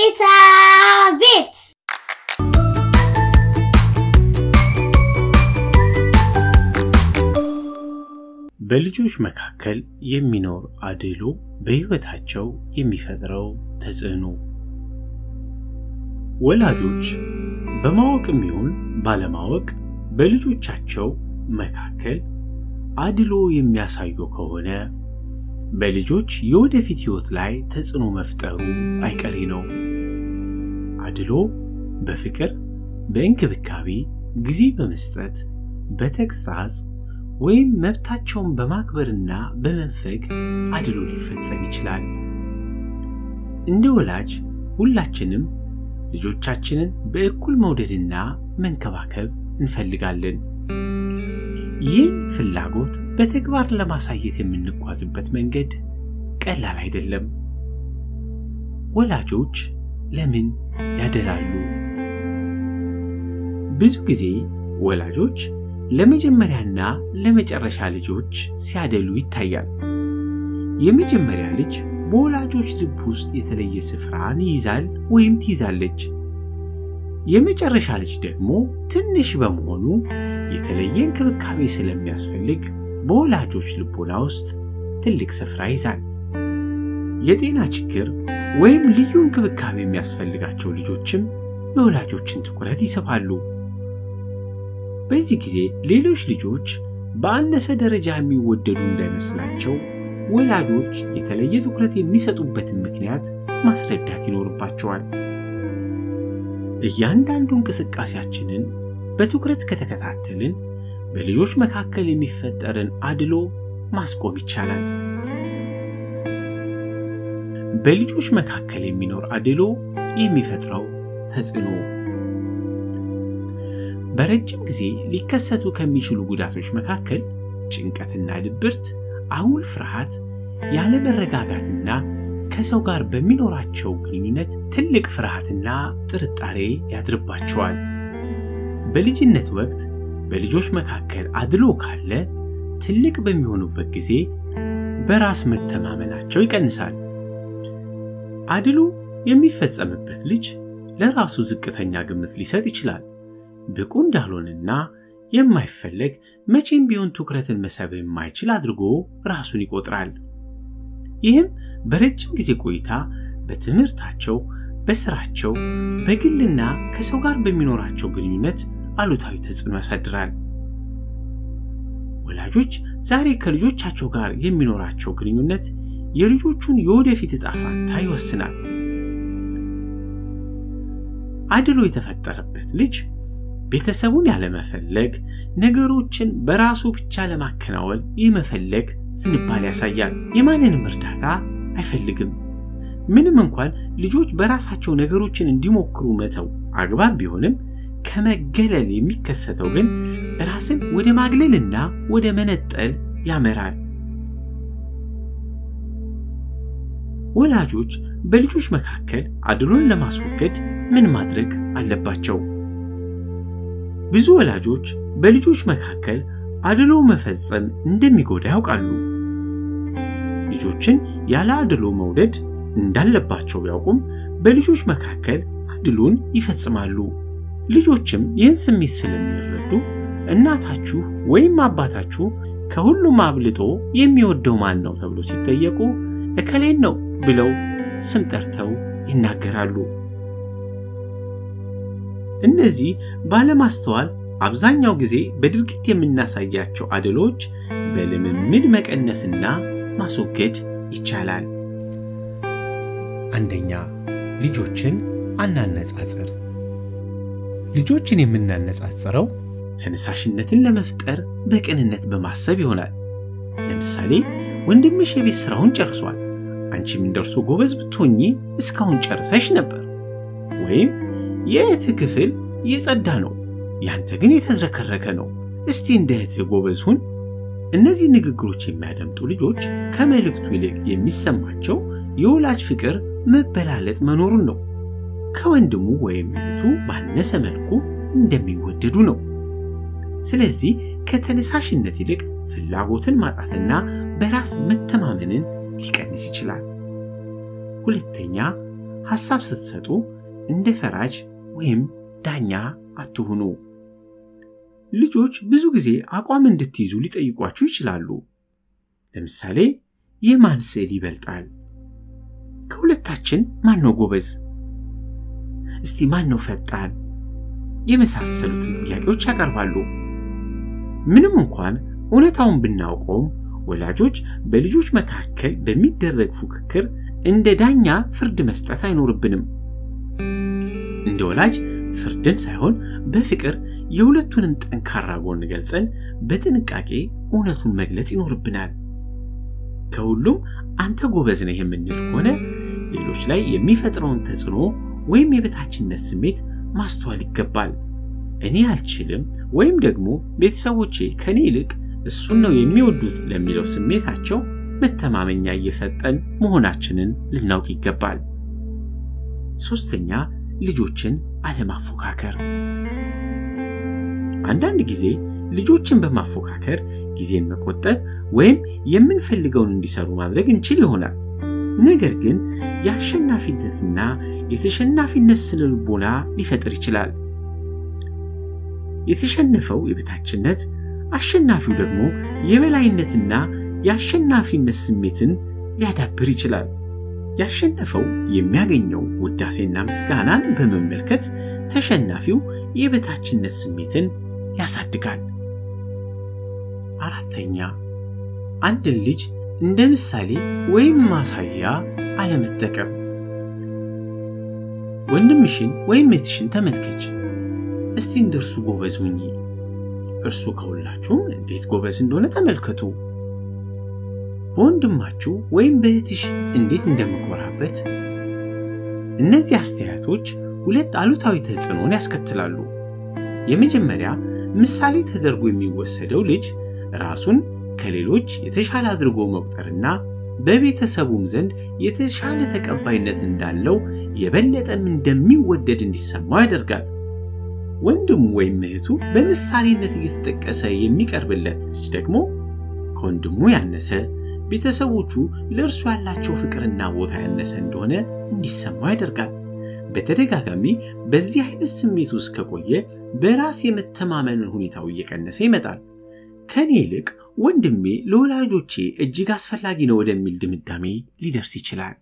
ቤታ ቤት በልጆች መካከል የሚኖር አድሎ በሕይወታቸው የሚፈጥረው ተጽዕኖ ወላጆች በማወቅም ይሁን ባለማወቅ በልጆቻቸው መካከል አድሎ የሚያሳዩ ከሆነ በልጆች የወደፊት ሕይወት ላይ ተጽዕኖ መፍጠሩ አይቀሬ ነው። አድሎ በፍቅር፣ በእንክብካቤ፣ ጊዜ በመስጠት፣ በተግሳጽ ወይም መብታቸውን በማክበርና በመንፈግ አድሎ ሊፈጸም ይችላል። እንደ ወላጅ ሁላችንም ልጆቻችንን በእኩል መውደድና መንከባከብ እንፈልጋለን። ይህን ፍላጎት በተግባር ለማሳየት የምንጓዝበት መንገድ ቀላል አይደለም። ወላጆች ለምን ያደላሉ? ብዙ ጊዜ ወላጆች ለመጀመሪያና ለመጨረሻ ልጆች ሲያደሉ ይታያል። የመጀመሪያ ልጅ በወላጆች ልብ ውስጥ የተለየ ስፍራን ይይዛል ወይም ትይዛለች። የመጨረሻ ልጅ ደግሞ ትንሽ በመሆኑ የተለየ እንክብካቤ ስለሚያስፈልግ በወላጆች ልቦና ውስጥ ትልቅ ስፍራ ይዛል። የጤና ችግር ወይም ልዩ እንክብካቤ የሚያስፈልጋቸው ልጆችም የወላጆችን ትኩረት ይስባሉ። በዚህ ጊዜ ሌሎች ልጆች በአነሰ ደረጃ የሚወደዱ እንዳይመስላቸው ወላጆች የተለየ ትኩረት የሚሰጡበትን ምክንያት ማስረዳት ይኖርባቸዋል። እያንዳንዱ እንቅስቃሴያችንን በትኩረት ከተከታተልን በልጆች መካከል የሚፈጠርን አድሎ ማስቆም ይቻላል። በልጆች መካከል የሚኖር አድሎ የሚፈጥረው ተጽዕኖ በረጅም ጊዜ ሊከሰቱ ከሚችሉ ጉዳቶች መካከል ጭንቀትና ድብርት፣ አጉል ፍርሃት፣ ያለመረጋጋትና ከሰው ጋር በሚኖራቸው ግንኙነት ትልቅ ፍርሃትና ጥርጣሬ ያድርባቸዋል። በልጅነት ወቅት በልጆች መካከል አድሎ ካለ ትልቅ በሚሆኑበት ጊዜ በራስ መተማመናቸው ይቀንሳል። አድሎ የሚፈጸምበት ልጅ ለራሱ ዝቅተኛ ግምት ሊሰጥ ይችላል። ብቁ እንዳልሆነና የማይፈለግ መቼም ቢሆን ትኩረትን መሳብ የማይችል አድርጎ ራሱን ይቆጥራል። ይህም በረጅም ጊዜ ቆይታ በትምህርታቸው፣ በስራቸው፣ በግልና ከሰው ጋር በሚኖራቸው ግንኙነት አሉታዊ ተጽዕኖ ያሳድራል። ወላጆች ዛሬ ከልጆቻቸው ጋር የሚኖራቸው ግንኙነት የልጆቹን የወደፊት ዕጣ ፈንታ ይወስናል። አድሎ የተፈጠረበት ልጅ ቤተሰቡን ያለመፈለግ፣ ነገሮችን በራሱ ብቻ ለማከናወን የመፈለግ ዝንባሌ ያሳያል። የማንንም እርዳታ አይፈልግም። ምንም እንኳን ልጆች በራሳቸው ነገሮችን እንዲሞክሩ መተው አግባብ ቢሆንም ከመገለል የሚከሰተው ግን ራስን ወደ ማግለልና ወደ መነጠል ያመራል። ወላጆች በልጆች መካከል አድሎን ለማስወገድ ምን ማድረግ አለባቸው? ብዙ ወላጆች በልጆች መካከል አድሎ መፈጸም እንደሚጎዳ ያውቃሉ። ልጆችን ያለ አድሎ መውደድ እንዳለባቸው ቢያውቁም በልጆች መካከል አድሎን ይፈጽማሉ። ልጆችም ይህን ስሜት ስለሚረዱ እናታችሁ ወይም አባታችሁ ከሁሉም አብልጦ የሚወደው ማን ነው ተብሎ ሲጠየቁ እከሌን ነው ብለው ስም ጠርተው ይናገራሉ። እነዚህ ባለማስተዋል አብዛኛው ጊዜ በድርጊት የምናሳያቸው አድሎች በልምምድ መቀነስና ማስወገድ ይቻላል። አንደኛ፣ ልጆችን አናነጻጽር። ልጆችን የምናነጻጽረው ተነሳሽነትን ለመፍጠር በቅንነት በማሰብ ይሆናል። ለምሳሌ ወንድምሽ የቤት ስራውን ጨርሷል፣ አንቺም እንደርሱ ጎበዝ ብትሆኚ እስካሁን ጨርሰሽ ነበር። ወይም የእህትህ ክፍል የጸዳ ነው፣ ያንተ ግን የተዝረከረከ ነው፣ እስቲ እንደ እህትህ ጎበዝ ሁን። እነዚህ ንግግሮች የሚያደምጡ ልጆች ከመልእክቱ ይልቅ የሚሰማቸው የወላጅ ፍቅር መበላለጥ መኖሩን ነው። ከወንድሙ ወይም እህቱ ባነሰ መልኩ እንደሚወደዱ ነው። ስለዚህ ከተነሳሽነት ይልቅ ፍላጎትን ማጣትና በራስ መተማመንን ሊቀንስ ይችላል። ሁለተኛ፣ ሐሳብ ስትሰጡ እንደ ፈራጅ ወይም ዳኛ አትሁኑ። ልጆች ብዙ ጊዜ አቋም እንድትይዙ ሊጠይቋችሁ ይችላሉ። ለምሳሌ የማን ስዕል ይበልጣል? ከሁለታችን ማን ነው ጎበዝ? እስቲ ማን ነው ፈጣን? የመሳሰሉትን ጥያቄዎች ያቀርባሉ። ምንም እንኳን እውነታውን ብናውቀውም ወላጆች በልጆች መካከል በሚደረግ ፉክክር እንደ ዳኛ ፍርድ መስጠት አይኖርብንም። እንደ ወላጅ ፍርድን ሳይሆን በፍቅር የሁለቱንም ጠንካራ ጎን ገልጸን በጥንቃቄ እውነቱን መግለጽ ይኖርብናል። ከሁሉም አንተ ጎበዝ ነህ የምንል ከሆነ ሌሎች ላይ የሚፈጥረውን ተጽዕኖ ወይም የበታችነት ስሜት ማስተዋል ይገባል። እኔ አልችልም ወይም ደግሞ ቤተሰቦቼ ከኔ ይልቅ እሱን ነው የሚወዱት ለሚለው ስሜታቸው መተማመኛ እየሰጠን መሆናችንን ልናውቅ ይገባል። ሶስተኛ ልጆችን አለማፎካከር። አንዳንድ ጊዜ ልጆችን በማፎካከር ጊዜን መቆጠብ ወይም የምንፈልገውን እንዲሰሩ ማድረግ እንችል ይሆናል። ነገር ግን የአሸናፊነትና የተሸናፊነት ስነ ልቦና ሊፈጥር ይችላል። የተሸነፈው የበታችነት፣ አሸናፊው ደግሞ የበላይነትና የአሸናፊነት ስሜትን ሊያዳብር ይችላል። ያሸነፈው የሚያገኘው ውዳሴና ምስጋናን በመመልከት ተሸናፊው የበታችነት ስሜትን ያሳድጋል። አራተኛ አንድን ልጅ እንደ ምሳሌ ወይም ማሳያ አለመጠቀም። ወንድምሽን ወይም እህትሽን ተመልከች፣ እስቲ እንደርሱ ጎበዝ ሁኚ። እርሱ ከሁላችሁም እንዴት ጎበዝ እንደሆነ ተመልከቱ። በወንድማችሁ ወይም በእህትሽ እንዴት እንደምኮራበት። እነዚህ አስተያየቶች ሁለት አሉታዊ ተጽዕኖን ያስከትላሉ። የመጀመሪያ ምሳሌ ተደርጎ የሚወሰደው ልጅ ራሱን ከሌሎች የተሻለ አድርጎ መቁጠርና በቤተሰቡም ዘንድ የተሻለ ተቀባይነት እንዳለው የበለጠም እንደሚወደድ እንዲሰማው ያደርጋል። ወንድሙ ወይም እህቱ በምሳሌነት እየተጠቀሰ የሚቀርብለት ልጅ ደግሞ ከወንድሙ ያነሰ ቤተሰቦቹ ለእርሱ ያላቸው ፍቅርና ቦታ ያነሰ እንደሆነ እንዲሰማው ያደርጋል። በተደጋጋሚ በዚህ አይነት ስሜት ውስጥ ከቆየ በራስ የመተማመንን ሁኔታው እየቀነሰ ይመጣል። ከኔ ይልቅ ወንድሜ ለወላጆቼ እጅግ አስፈላጊ ነው ወደሚል ድምዳሜ ሊደርስ ይችላል።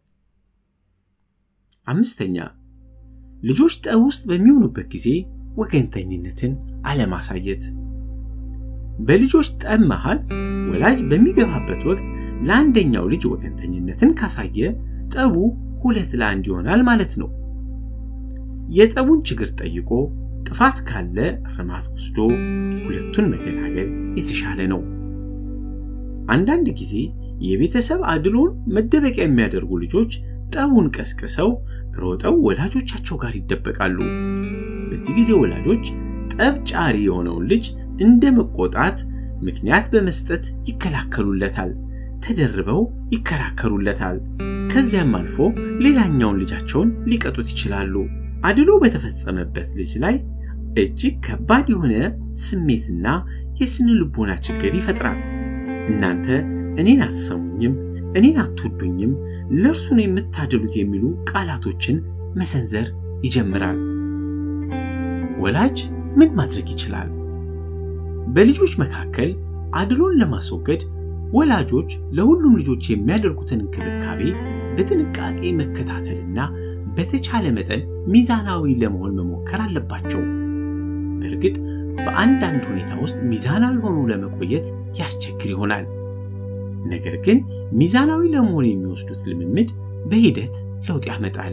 አምስተኛ ልጆች ጠብ ውስጥ በሚሆኑበት ጊዜ ወገንተኝነትን አለማሳየት። በልጆች ጠብ መሃል ወላጅ በሚገባበት ወቅት ለአንደኛው ልጅ ወገንተኝነትን ካሳየ ጠቡ ሁለት ለአንድ ይሆናል ማለት ነው። የጠቡን ችግር ጠይቆ ጥፋት ካለ እርማት ወስዶ ሁለቱን መገላገል የተሻለ ነው። አንዳንድ ጊዜ የቤተሰብ አድሎን መደበቂያ የሚያደርጉ ልጆች ጠቡን ቀስቅሰው ሮጠው ወላጆቻቸው ጋር ይደበቃሉ። በዚህ ጊዜ ወላጆች ጠብ ጫሪ የሆነውን ልጅ እንደ መቆጣት ምክንያት በመስጠት ይከላከሉለታል፣ ተደርበው ይከራከሩለታል። ከዚያም አልፎ ሌላኛውን ልጃቸውን ሊቀጡት ይችላሉ። አድሎ በተፈጸመበት ልጅ ላይ እጅግ ከባድ የሆነ ስሜትና የስነ ልቦና ችግር ይፈጥራል። እናንተ እኔን አትሰሙኝም፣ እኔን አትወዱኝም፣ ለእርሱ ነው የምታደሉት የሚሉ ቃላቶችን መሰንዘር ይጀምራል። ወላጅ ምን ማድረግ ይችላል? በልጆች መካከል አድሎን ለማስወገድ ወላጆች ለሁሉም ልጆች የሚያደርጉትን እንክብካቤ በጥንቃቄ መከታተልና በተቻለ መጠን ሚዛናዊ ለመሆን መሞከር አለባቸው። በእርግጥ በአንዳንድ ሁኔታ ውስጥ ሚዛናዊ ሆኖ ለመቆየት ያስቸግር ይሆናል። ነገር ግን ሚዛናዊ ለመሆን የሚወስዱት ልምምድ በሂደት ለውጥ ያመጣል።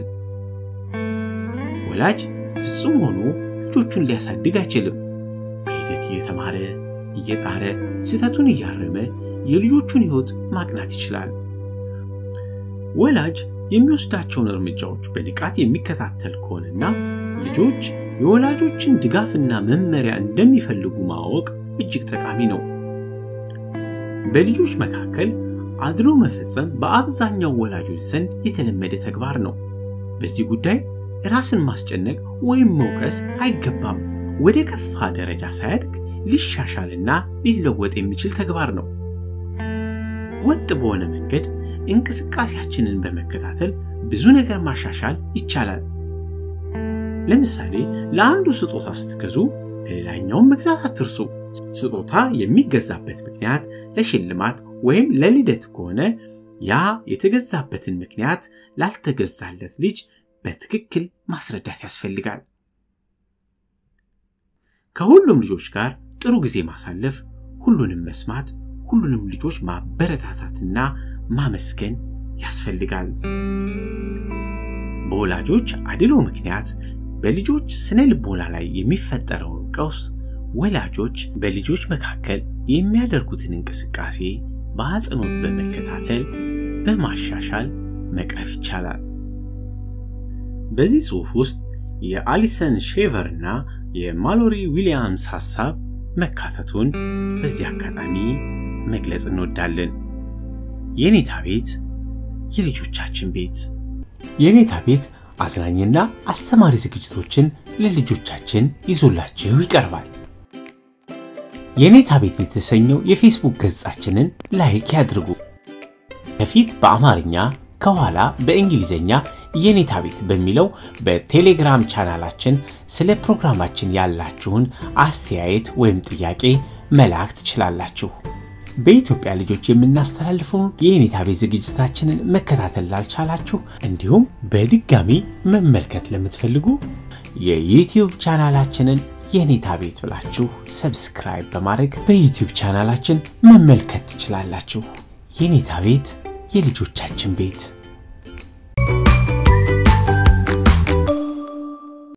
ወላጅ ፍጹም ሆኖ ልጆቹን ሊያሳድግ አይችልም። በሂደት እየተማረ እየጣረ ስህተቱን እያረመ የልጆቹን ሕይወት ማቅናት ይችላል። ወላጅ የሚወስዳቸውን እርምጃዎች በንቃት የሚከታተል ከሆነና ልጆች የወላጆችን ድጋፍና መመሪያ እንደሚፈልጉ ማወቅ እጅግ ጠቃሚ ነው። በልጆች መካከል አድሎ መፈጸም በአብዛኛው ወላጆች ዘንድ የተለመደ ተግባር ነው። በዚህ ጉዳይ ራስን ማስጨነቅ ወይም መውቀስ አይገባም። ወደ ከፋ ደረጃ ሳያድግ ሊሻሻልና ሊለወጥ የሚችል ተግባር ነው። ወጥ በሆነ መንገድ እንቅስቃሴያችንን በመከታተል ብዙ ነገር ማሻሻል ይቻላል። ለምሳሌ ለአንዱ ስጦታ ስትገዙ ለሌላኛውም መግዛት አትርሱ። ስጦታ የሚገዛበት ምክንያት ለሽልማት ወይም ለልደት ከሆነ ያ የተገዛበትን ምክንያት ላልተገዛለት ልጅ በትክክል ማስረዳት ያስፈልጋል። ከሁሉም ልጆች ጋር ጥሩ ጊዜ ማሳለፍ፣ ሁሉንም መስማት፣ ሁሉንም ልጆች ማበረታታትና ማመስገን ያስፈልጋል። በወላጆች አድሎ ምክንያት በልጆች ስነ ልቦና ላይ የሚፈጠረውን ቀውስ ወላጆች በልጆች መካከል የሚያደርጉትን እንቅስቃሴ በአጽንኦት በመከታተል በማሻሻል መቅረፍ ይቻላል። በዚህ ጽሑፍ ውስጥ የአሊሰን ሼቨር እና የማሎሪ ዊሊያምስ ሐሳብ መካተቱን በዚህ አጋጣሚ መግለጽ እንወዳለን። የኔታ ቤት የልጆቻችን ቤት። የኔታ ቤት አዝናኝና አስተማሪ ዝግጅቶችን ለልጆቻችን ይዞላችሁ ይቀርባል። የኔታ ቤት የተሰኘው የፌስቡክ ገጻችንን ላይክ ያድርጉ። ከፊት በአማርኛ ከኋላ በእንግሊዝኛ የኔታ ቤት በሚለው በቴሌግራም ቻናላችን ስለ ፕሮግራማችን ያላችሁን አስተያየት ወይም ጥያቄ መላክ ትችላላችሁ። በኢትዮጵያ ልጆች የምናስተላልፈውን የኔታ ቤት ዝግጅታችንን መከታተል ላልቻላችሁ እንዲሁም በድጋሚ መመልከት ለምትፈልጉ የዩቲዩብ ቻናላችንን የኔታ ቤት ብላችሁ ሰብስክራይብ በማድረግ በዩቲዩብ ቻናላችን መመልከት ትችላላችሁ። የኔታ ቤት የልጆቻችን ቤት